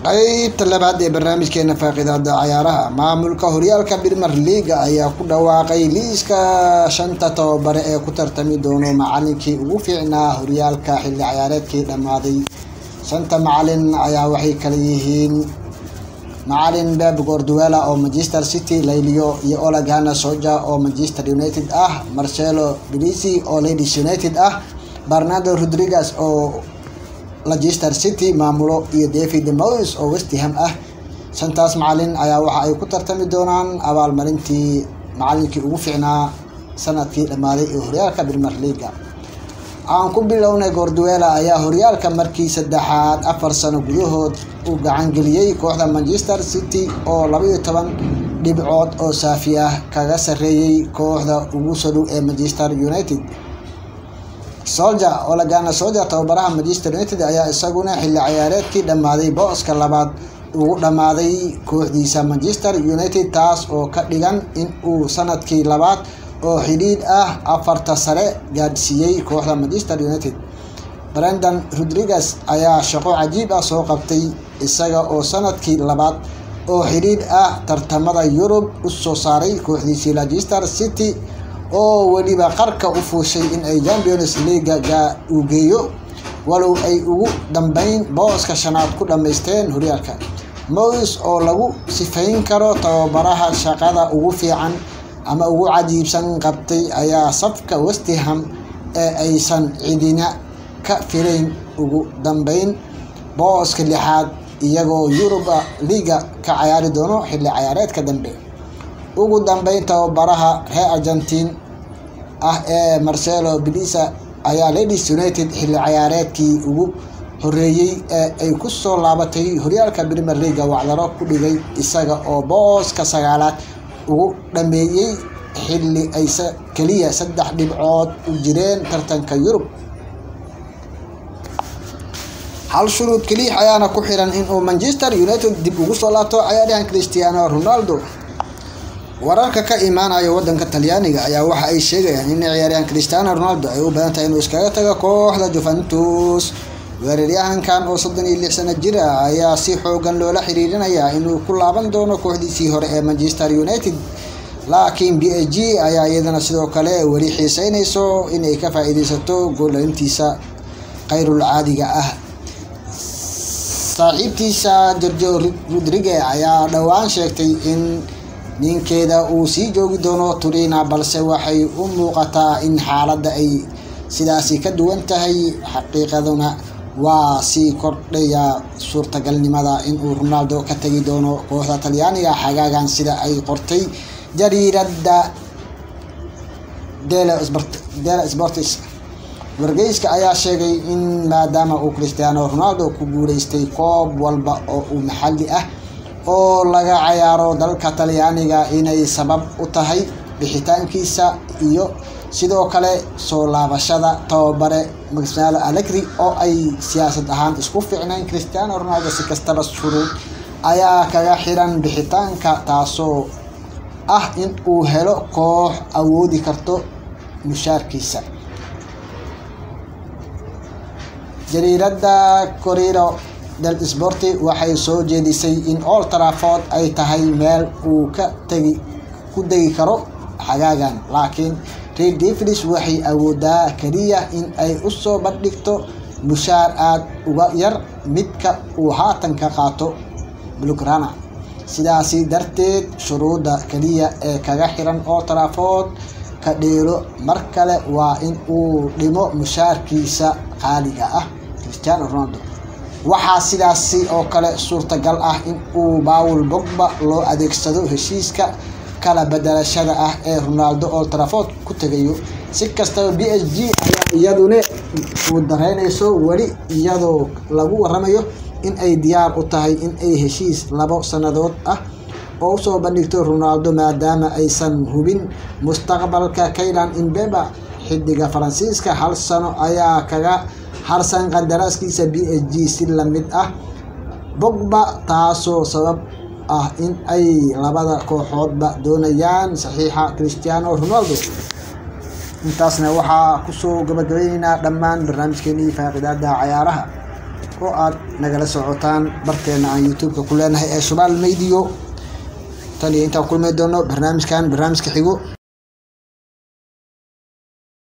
qeybta labaad ee barnaamijkeena faaqidaada cayaaraha maamulka horyaalka birmer leaga ayaa ku dhawaaqay liiska shanta tababare ee ku tartami doono macalinkii ugu fiicnaa horyaalka xilli ciyaareedkii dhammaaday shanta macalin ayaa waxay kala yihiin macalin beb gorduela oo manchester city layliyo iyo olagana soja oo manchester united ah marcelo bilisi oo ladies united ah bernardo rodriguez oo leicester city maamulo iyo david moyes oo westham ah shantaas macalin ayaa waxa ay ku tartami doonaan abaalmarintii macalinkii ugu fiicnaa sanadkii dhammaaday ee horyaalka premier leaga aan ku bilownay gorduela ayaa horyaalka markii saddexaad afar sano gudahood u gacangeliyey kooxda manchester city oo labaiyo toban dhibcood oo saafi ah kaga sarreeyey kooxda ugu soo dhow ee manchester united solja olagana solja tababaraha manchester united ayaa isaguna xilli ciyaareedkii dhammaaday booska labaad ugu dhammaaday kooxdiisa manchester united taas oo ka dhigan in uu sanadkii labaad oo xidhiidh ah afarta sare gaadhsiiyey kooxda manchester united brendan rodriguez ayaa shaqo cajiib ah soo qabtay isaga oo sanadkii labaad oo xidhiidh ah tartamada yurub u soo saaray kooxdiisii leicester city oo weliba qarka u fuushay in ay champions leaga uu geeyo walow ay ugu dambeyn booska shanaad ku dhammaysteen horyaalka moyes oo lagu sifayn karo tababaraha shaqada ugu fiican ama ugu cajiibsan qabtay ayaa safka westham ee aysan cidina ka filayn ugu dambeyn booska lixaad iyagoo yuruba liga ka cayaari doono xilli ciyaareedka dambe ugu dambeyn tababaraha reer argentin ah ee marcelo bilisa ayaa ladies united xilli ciyaareedkii ugu horeeyey ee ay ku soo laabatay horyaalka premier leaga wacdaro ku dhigay isaga oo booska sagaalaad ugu dhameeyey xilli ay keliya saddex dhibcood u jireen tartanka yurub hal shuruud keliix ayaana ku xiran inuu manchester united dib ugu soo laabto cayaaryahan cristiano ronaldo wararka ka imaanaya wadanka talyaaniga ayaa waxa ay sheegayaan in ciyaaryahan cristiano ronaldo ay u badan tahay inuu iskaga tago kooxda juventus weeraryahankan oo soddon iyo lix sano jir ah ayaa si xoogan loola xiriirinayaa inuu ku laaban doono kooxdiisii hore ee manchester united laakiin b a g ayaa iyadana sidoo kale weli xiiseynayso inay ka faa-iideysato goolayntiisa khayrul caadiga ah saaxiibtiisa jorjo rodrigue ayaa dhowaan sheegtay in ninkeeda uu sii joogi doono turina balse waxay u muuqataa in xaaladda ay sidaasi ka duwan tahay xaqiiqaduna waa sii kordhaya suurtagalnimada inuu ronaldo ka tegi doono kooxda talyaaniga xagaagan sida ay qortay jariiradda dela sportis wargeyska ayaa sheegay in maadaama uu cristiano ronaldo ku guuleystay koob walba oo uu maxalli ah oo laga cayaaro dalka talyaaniga inay sabab u tahay bixitaankiisa iyo sidoo kale soo laabashada tababare maximalo alegri oo ay siyaasad ahaan isku fiicnayn cristiano ronaldo si kastaba shuruud ayaa kaga xiran bixitaanka taasoo ah in uu helo koox awoodi karto mushaarkiisa jariiradda coriro del sporti waxay soo jeedisay in old trafford ay tahay meel uu ka tegi ku degi karo xagaagan laakiin reer davids waxay awoodaa keliya in ay usoo bandhigto mushaar aada uga yar midka uu haatan ka qaato blugrana sidaasi darteed shuruudda keliya ee kaga xiran old trafford ka dheelo mar kale waa in uu dhimo mushaarkiisa qaaliga ah cristiano ronaldo waxaa sidaasi oo kale suurtagal ah in uu baawul bogba loo adeegsado heshiiska kala bedelashada ah ee ronaldo old trafford ku tegayo si kastaba b s g ayaa iyadune uu dareynayso weli iyadoo lagu waramayo in ay diyaar u tahay in ay heshiis labo sannadood ah oo usoo bandhigto ronaldo maadaama aysan hubin mustaqbalka kaylan imbeba xidiga faransiiska hal sano ayaa kaga harsan qandaraaskiisa b s g si lamid ah bogba taasoo sabab ah in ay labada kooxoodba doonayaan saxiixa cristiano ronaldo intaasna waxaa kusoo gabagabayneynaa dhammaan barnaamijkeenii faaqidaada cayaaraha oo aad nagala socotaan barteena aan youtube-ka ku leenahay ee shubaal mediyo tan iyo intaan kulmi doono barnaamijkan barnaamijka xigo